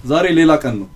ዛሬ ሌላ ቀን ነው።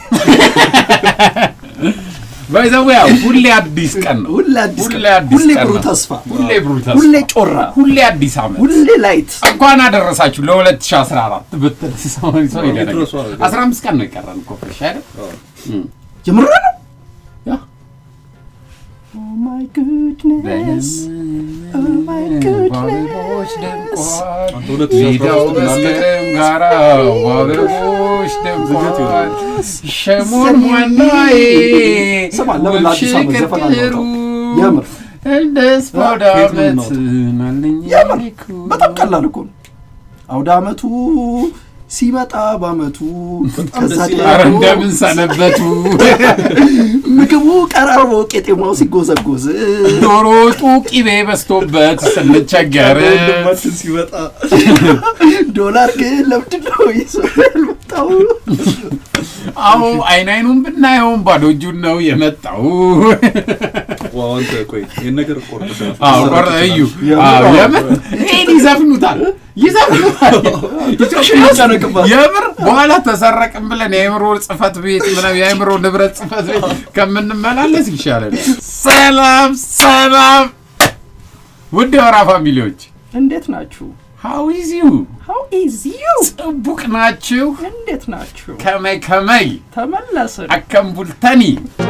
ባይዘው ያው ሁሌ አዲስ ቀን ነው። ሁሌ አዲስ ሁሌ ቀን፣ አዲስ ሁሌ ቀን ብሩህ ነው። ተስፋ፣ ሁሌ ብሩህ ተስፋ፣ ሁሌ ጮራ፣ ሁሌ አዲስ ዓመት ሁሌ ላይት። እንኳን አደረሳችሁ ለ2014 ብትል ሰው ሰው ይደረግ ይድረሱ አይደል? 15 ቀን ነው የቀረን እኮ ፍሬሽ አይደል? እም። የምር ነው። ያ Oh my goodness. Oh my በአበቦች goodness. ደምቋል። አንተ ሁለት ሜዳው መስከረም ጋራ በአበቦች ደምቋል። ሸሞን ዋናዬ ስማ፣ ለምን ለአዲስ ዓመት ዘፈን ሽቅጥሩ አናወጣም? የምር እንደ ስፖዳ ከየት ነው ዓመት ናለኝ የምር በጣም ቀላል እኮ ነው። አውደ ዓመቱ ሲመጣ በዓመቱ ከዛ ደስ ይላል። ኧረ ደግሞ እንደምን ሰነበቱ ምግቡ ቀራርቦ ቄጤማው ሲጎዘጎዝ ዶሮ ወጡ ቂቤ በዝቶበት ስንቸገር ወንድማችን ሲመጣ ዶላር ግን ለምንድን ነው ይዞ ያልመጣው? አዎ አይን አይኑን ብናየውም ባዶ እጁን ነው የመጣው። ዋው አንተ ቆይ ይሄን ነገር ቆርጠሻል። አዎ ቆርጠ እዩ አዎ የምር ይሄን ይዘፍኑታል ይዘፍኑታል። ይጨነቅባል። የምር በኋላ ተሰረቅም ብለን የአእምሮ ጽህፈት ቤት ምናምን የአእምሮ ንብረት ጽህፈት ቤት ከምንመላለስ ይሻላል። ሰላም ሰላም፣ ውድ የወራ ፋሚሊዎች እንዴት ናችሁ? ሃው ኢዝ ዩ How is you? ጽቡቅ ናችሁ? እንዴት ናችሁ? ከመይ ከመይ ተመለስን። አከም ቡልተኒ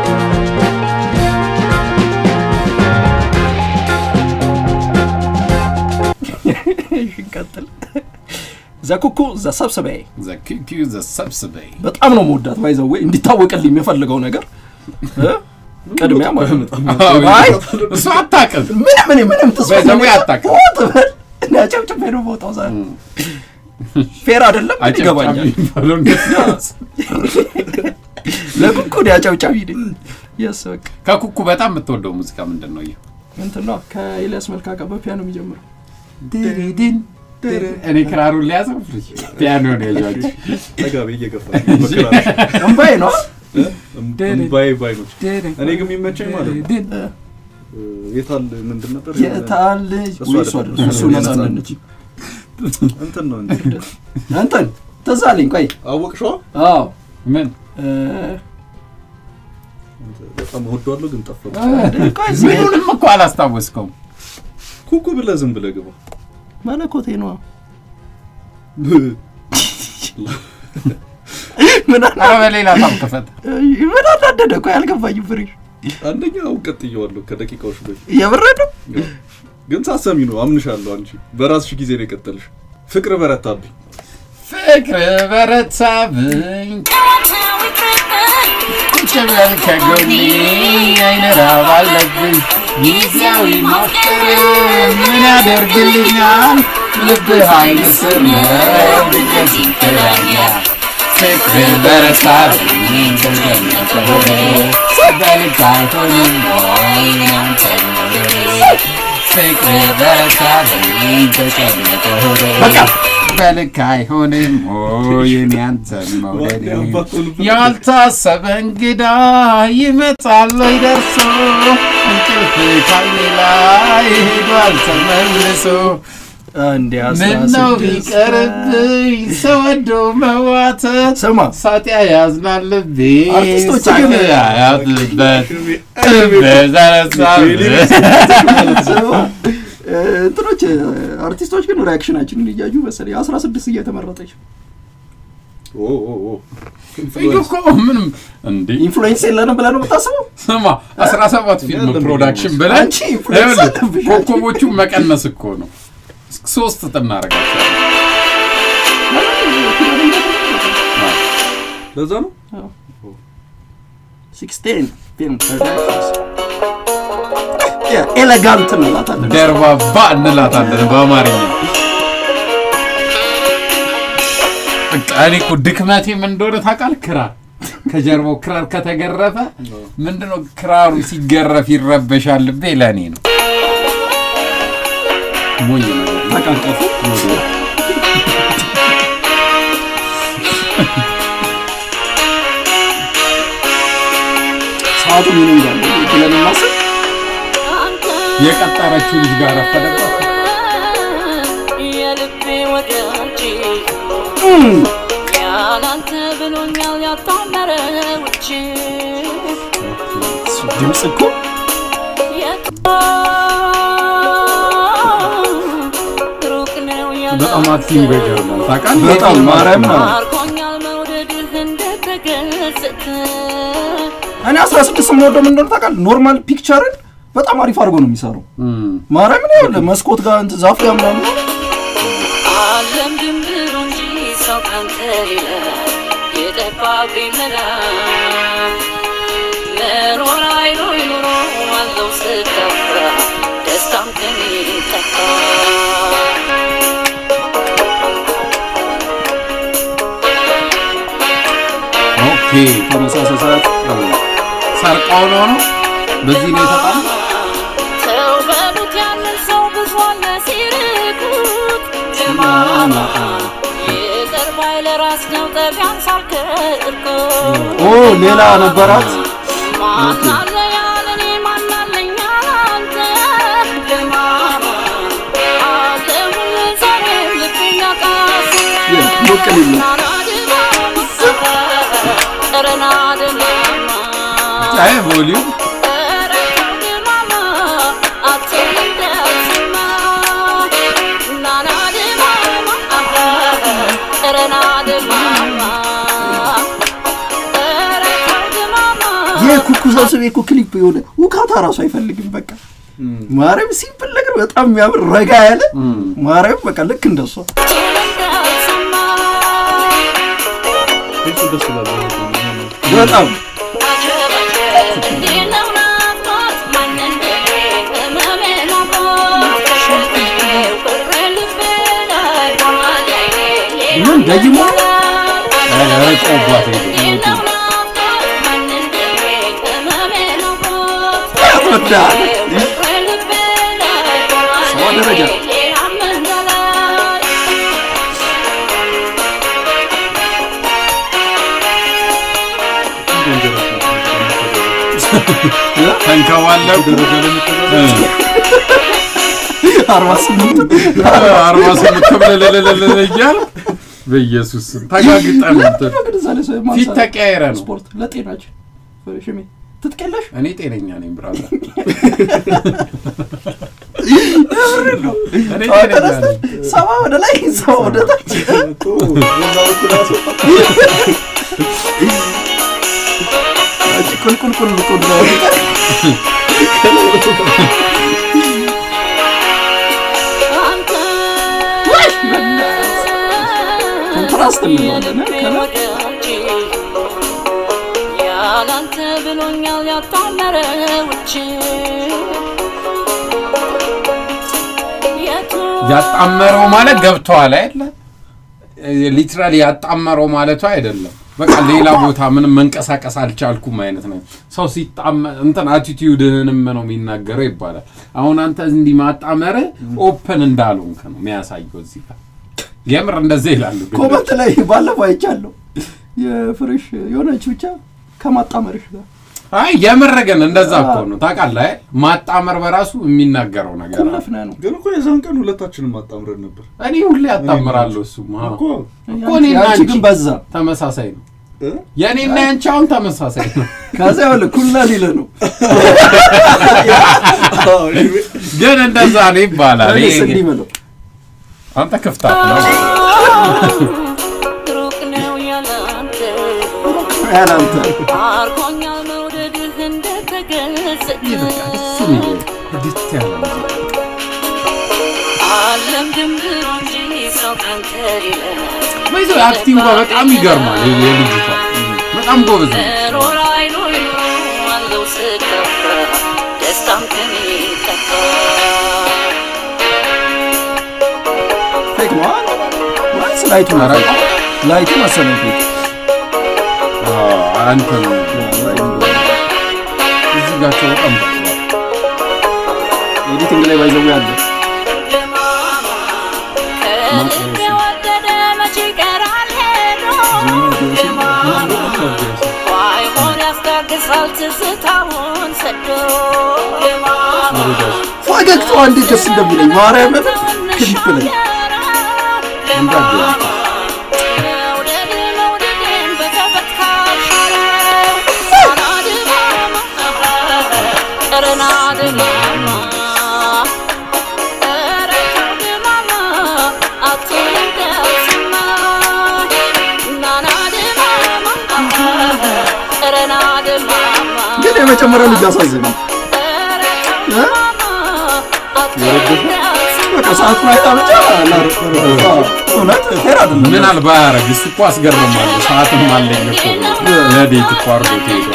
እሺ፣ እንቀጥል። ዘኩኩ ዘሰብስቤ ዘኪኪዩ ዘሰብስበይ በጣም ነው መወዳት ባይዘዌ እንዲታወቅልኝ የምፈልገው ነገር እ? ቅድሚያ ማለት ነው። አይ እሱ አታውቅም። ምንም ምንም ምንም ተስፋ ባይዘዌ ነገር- አታውቅም። ኦ፣ ትበል። እኔ አጨብጭቤ ነው የምወጣው ዛሬ። ፌር አይደለም አጨብጫቢ ይገባኛል። የሚባለው እንዴት ነው? ለኩኩ እኔ አጨብጫቢ ነኝ። የስ በቃ ከኩኩ በጣም የምትወደው ሙዚቃ ምንድን ነው? ይህ እንትን ነው ከኤልያስ መልካ ጋር በፒያኖ የሚጀምረው ድሪድን እኔ ክራሩን ሊያዘው ፒያኖ ነው ያዟቸው። ተጋቢ እየገፋ መከራሽ እምባዬ ነው እምባዬ ባይኖች እኔ ግን የሚመቸኝ ማለት ነው እ፣ የታል ምንድን ነበር የታል ልጅ እሱ ወይ እሱ አይደለም። አይደለም እሱ ነፃነት ነፃነት። እንትን ነው እንጂ እንትን ትዝ አለኝ ቆይ አወቅሽዋ አዎ ምን እ፣ በጣም እወደዋለሁ ግን ጠፋ ቆይ እዚህ ምኑንም እኮ አላስታወስከውም። ኩኩ ብለህ ዝም ብለህ ግባ መለኮቴ ነዋ ምን አና- ኧረ በሌላ ታም ክፈት። ምን አናደደ ቆይ አልገባኝም ፍሬሽ አንደኛ አሁን ቀጥዬዋለሁ ከደቂቃዎች በፊት የበረዶ ግን ሳሰሚ ነው አምንሻለሁ አንቺ በራስሽ ጊዜ ነው የቀጠልሽ ፍቅር በረታብኝ ፍቅር በረታብኝ ቁጭ በል ከጎኔ አይን ራብ አለብኝ ጊዜያዊ ማፍቀር ምን ያደርግልኛል ልብህ ኃይል ስር ነው ድንገት ይከዳኛል ፍቅር በረታብኝ ተጨነቀ ሆዴ በልክ አይሆንም ወይ ያንተ መውደዴ ፍቅር በረታብኝ ተጨነቀ ሆዴ በቃ በልክ አይሆንም ሆይ እኔ አንተን መውደዴ ያባቱን ፍቅር። ያልታሰበ እንግዳ ይመጣል ወይ ደርሶ እንቅልፍ ካይኔ ላይ ሄዷል ተመልሶ እንዲ ምነው ቢቀርብኝ ሰው ወዶ መዋተት ስማ ሳጢያ ያዝናል ልቤ አርቲስቶች ሳቅ ግን- ያያዝበት ስማ እ፣ እንትኖች እ፣ አርቲስቶች ግን ሪያክሽናችንን እያዩ መሰለኝ አስራ ስድስት እየተመረጠች ኦ ኦ ኦ እዩ እኮ ምንም እንዴ ኢንፍሉዌንስ የለንም ብለህ ነው የምታስበው? ስማ 17 ፊልም ያለም ፕሮዳክሽን ነው። ብለን አንቺ ኢንፍሉዌንስ ይኸውልህ፣ አለብሽ። ኮከቦቹን መቀነስ እኮ ነው። ሶስት እናደርጋቸዋለን። ለዛ ነው ሲክስቴን ፊልም ፕሮዳክሽንስ ኤሌጋንት እንላታለን። ደርባባ እንላታለን በአማርኛ። በቃ እኔ እኮ ድክመቴ ምን እንደሆነ ታውቃለህ? ክራር ከጀርባው ክራር ከተገረፈ ምንድነው ክራሩ ሲገረፍ ይረበሻል ልቤ ለእኔ ነው። ሞኝ ነገር ነው። ተቃቀፉ ሰዓቱ ምን ይላል ብለን እናስብ። የቀጠረችው ልጅ ጋር ረፈደባት። የልቤ ወዳጅ እም፣ ያላንተ ብሎኛል ያጣመረውች እሱ ድምፅ እኮ ሩቅ ነው ያለ በጣም አክቲንግ ይገርማል። ታውቃለህ? በጣም ማርያም ነው። ማርኮኛል መውደድህ እንደተገለጸ እኔ 16 የምወደው ምን እንደሆነ ታውቃለህ? ኖርማል ፒክቸርን በጣም አሪፍ አድርጎ ነው የሚሰራው። እም፣ ማርያምን ያለ መስኮት ጋር እንትን ዛፍ ጋር ምናምን ዓለም ድንብሩ እንጂ ሰው ካንተ ሌላ የጠፋብኝ መላ መኖር አይኖር ኑሮ አለው ስከፋ ደስታም ከኔ ጠፋ ኦኬ ተመሳሳይ ሰዓት ሰርቀው ነው ነው በዚህ ነው የተጣሉ ሰው በሉት ያንን ሰው ብዙ አለ ሲርቁት ለማማ ይቅር ባይ ለራስ ነው ጠቢያን ሳልከርኩ ኦ ሌላ ነበራት። ማናለ ያለኔ ማናለኝ አንተ ለማማ አለሁል ዛሬም ልብ ያቃስ ሞቅ ሊል ነው። አይ ቮሊዩም ይህ ኩኩ ሰብስቤ እኮ ክሊፕ የሆነ ውካታ ራሱ አይፈልግም። በቃ ማርያም ሲምፕል ነገር በጣም የሚያምር ረጋ ያለ ማርያም በቃ ልክ እንደሷ እሱ ደስ ይላል። በጣም ምን ደግሞ ረጮባት ያስወዳል። ሰዋ ደረጃ ተንከባለቁ አርባ ስምንት አርባ ስምንት ብለለለለለ እያል በኢየሱስ ስም ተጋግጠን እንትን ግን እዛ ላይ ሰው ፊት ማንሳት ተቀያይረ ነው። ስፖርት ለጤናችን ሽሜ ትጥቀለሽ እኔ ጤነኛ ነኝ ብራዘር፣ እኔ ጠዋት ጤነኛ ተነስተን ነኝ። ሰባ ወደ ላይ ሰባ ወደ ታች አንቺ ቁልቁል ቁል ቁል ኮንትራስት እንለዋለን ከላይ ያላንተ ብሎኛል ያጣመረውች የቱ ያጣመረው ማለት ገብተዋል አይደለ? ሊትራሊ ያጣመረው ማለቱ አይደለም። በቃ ሌላ ቦታ ምንም መንቀሳቀስ አልቻልኩም አይነት ነው። ሰው ሲጣመ እንትን አቲቲዩድህንም ነው የሚናገረው ይባላል። አሁን አንተ እንዲህ ማጣመር ኦፕን እንዳልሆንክ ነው የሚያሳየው እዚህ ጋር የምር እንደዚህ ይላሉ። ግን ኮመንት ላይ ባለፈው አይቻለሁ የፍሬሽ የሆነች ብቻ ከማጣመርሽ ጋር አይ የምር ግን እንደዛ እኮ ነው ታውቃለህ። አይደል? ማጣመር በራሱ የሚናገረው ነገር አለ። ኩለፍነ ነው ግን እኮ የዛን ቀን ሁለታችንም አጣምረን ነበር እኔ ሁሌ ያጣምራለሁ። እሱማ እኮ እኮ እኔና ያንቺ አንቺ ግን በዛ ተመሳሳይ ነው። እ? የእኔና ያንቺ አሁን ተመሳሳይ ነው። ከዛ ያለ ኩልና ሊለ ነው አዎ፣ እኔ- ግን እንደዛ ነው ይባላል። እኔስ ይሄ እንዲህ በለው አንተ ክፍታት ነው። ሩቅ ነው ያላንተ ያላንተ አርኮኛል መውደድህ እንደተገለጸ ድት ያለ ሙዚቃ። ዓለም ድንብሩ እንጂ ሰው ካንተ ሌላ በይዞ አክቲንጓ በጣም ይገርማል። የ- የልጅቷ በጣም ጎበዝ ነው። መኖር አይኖር ኑሮ አለው ስከፋ ደስታም ከኔ ጠፋ ፌክ ነው ወይስ ላይቱ ነው? ኧረ፣ ላይቱ መሰለኝ ፌክ አዎ፣ አንተ ነው እዚህ ጋቸው በጣም ጠቅሟል። ኤዲቲንግ ላይ ባይዘው ያለ ከልብ የወደደ መቼ ይቀራል ሄዶ ባይሆን ያስታግሳል ትዝታውን ሰዶ ፈገግታዋ እንዴት ደስ እንደሚለኝ ማርያምን ክሊፕ ላይ መውደድ መውደድን በሰው የመጨመሪያ ልጅ አሳዝነው እ? በቃ ሰዓቱን አይታ ብቻ ላር- አዎ፣ እውነት ፌር አይደለም። ምን አልባ ያረግ እሱ እኮ አስገርማለሁ። ሰዓትም አለኝ እኮ ብሎ ለዴት እኮ አድርጎት ሄዷል።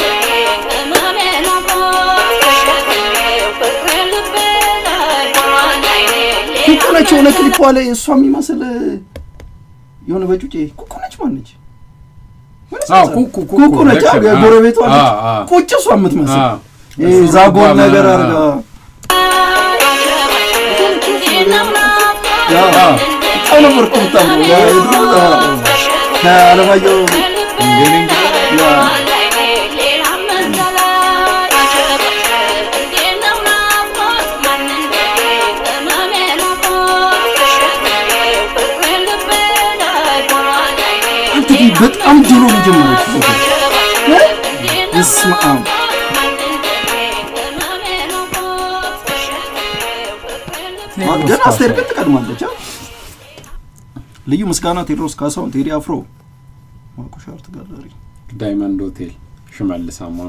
ኩኩ ነች የሆነ ክሊፕ ላይ እሷ የሚመስል የሆነ በጩጬ ኩኩ ነች ማነች? አዎ ኩኩ ኩኩ ኩኩ ነች ልክ ነው። የጎረቤቷ ልጅ አዎ፣ አዎ። ቁጭ እሷ የምትመስል አዎ። ይሄ ሹሩባ ዛጎል ነገር ምናምን፣ አድርጋ አዎ። ያው አዎ። በጣም ነበር እኮ የምታምረው። ያ የድሮ አዎ፣ ከአለማየሁ ያ አንተ ግን በጣም ድሮ ነው የጀመረችው እ? በስመ አብ ገና አስቴር ግን ትቀድማለች። አ? ልዩ ምስጋና ቴዎድሮስ ካሳሁን፣ ቴዲ አፍሮ፣ ማኩሻ አርት ጋለሪ። ዳይመንድ ሆቴል ሽመልስ አሞን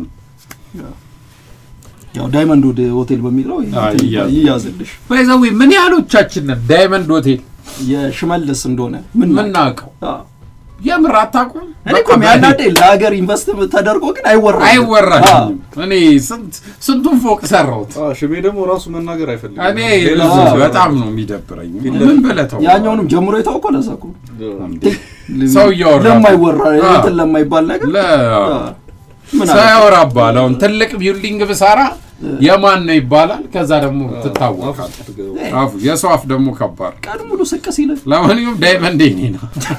ያው ዳይመንድ ወደ ሆቴል በሚለው አዎ፣ ይያዝ። ይያዝልሽ ባይዘዌ ምን ያህሎቻችን ነን ዳይመንድ ሆቴል የሽመልስ እንደሆነ ምን ምናውቀው? አዎ። የምር አታውቁም? እኔ እኮ የሚያናደኝ ለሀገር ኢንቨስት ተደርጎ ግን አይወራም አይወራልኝም። እኔ ስንት ስንቱን ፎቅ ሰራሁት። አዎ፣ ሽሜ ደግሞ ራሱ መናገር አይፈልግም። እኔ ሌላ ለዛ ሰው በጣም ነው የሚደብረኝ። ምን ብለህ ተው። ያኛውንም ጀምሮ የታውቀው ለዛ እኮ እንዴ፣ ሰው እያወራ ለማይወራ አዎ። እንትን ለማይባል ነገር ለ- አዎ። ምን ሰው አለ? ያወራባል። አሁን ትልቅ ቢልዲንግ ብሰራ የማን ነው ይባላል። ከዛ ደግሞ ትታወቃል። አፉ የሰው አፍ ደግሞ ከባድ። ቀን ሙሉ ስቅ ሲል ለማንኛውም ዳይመንድ የኔ ነው።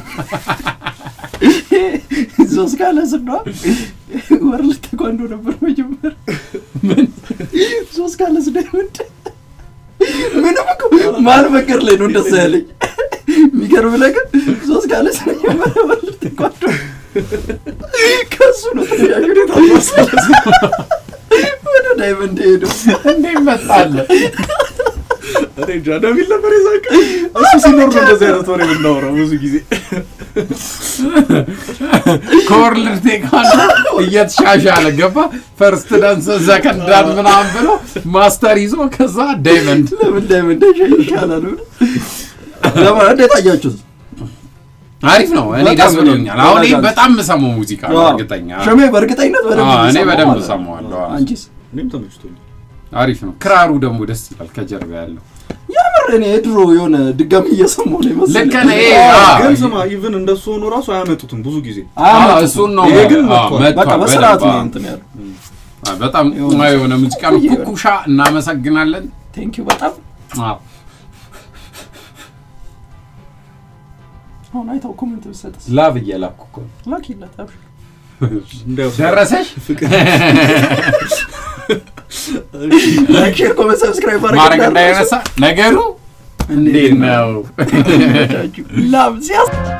ሶስት ካለ ስዷ ወርልድ ተኳንዶ ነበር መጀመር ሶስት ካለ ስዳይመንድ ምንም እኮ መሀል መንገድ ላይ ነው እንደዛ ያለኝ የሚገርም ነገር ሶስት ካለ ስመጀመሪያ ወርልድ ተኳንዶ ከሱ ነው ተያዩ ወደ ዳይመንድ ሄደው እንዴ ይመጣል። እኔ እንጃ ደሚል ነበር የዛን ቀን። እሱ ሲኖር ነው እንደዚህ አይነት ወሬ የምናወራው ብዙ ጊዜ። ከወርልድ ቴኳንዶ እየተሻሻለ ገባ። ፈርስት ዳንስ ዘከንድ ዳን ምናምን ብሎ ማስተር ይዞ ከዛ ዳይመንድ ለምን ዳይመንድ ይሻላል ብሎ ለማ እንዴት አያችሁት? አሪፍ ነው። እኔ በጣም ደስ ብሎኛል። አሁን ይህ በጣም በጣም የምሰማው ሙዚቃ ነው። እርግጠኛ ሸሜ በእርግጠኝነት በደንብ አዎ፣ እኔ እየሰማሁ በደንብ ማለት ነው። እሰማዋለሁ። አዎ። አንቺስ? እኔም ተመችቶኛል። አሪፍ ነው። ክራሩ ደግሞ ደስ ይላል። ከጀርባ ያለው የምር እኔ የድሮ የሆነ ድጋሚ እየሰማሁ ነው የመሰለኝ። ልክ ነህ። ይሄ አዎ፣ አዎ፣ ግን ስማ ኢቭን እንደሱ ሆኖ ራሱ አያመጡትም ብዙ ጊዜ። አያመጡትም። እሱን ነው ይሄ ግን አዎ፣ መጥቷል። መጥቷል። በቃ በስርዓት ነው በደንብ፣ እንትን ያለው። አዎ። በጣም የሆነ ማ የሆነ ሙዚቃ ነው። ኩኩሻ እናመሰግናለን። ቴንክ ዩ በጣም አዎ። አሁን አይተው ኮሜንት ብትሰጥስ ላብ እየላኩ እኮ ነው። ላኪለት አብሽር። እንዳይወስድ። ደረሰሽ ላይክ ሼር ኮሜንት ሰብስክራይብ ማድረግ እንዳይረሳ ነገሩ እንዴት ነው? ላም ሲያስ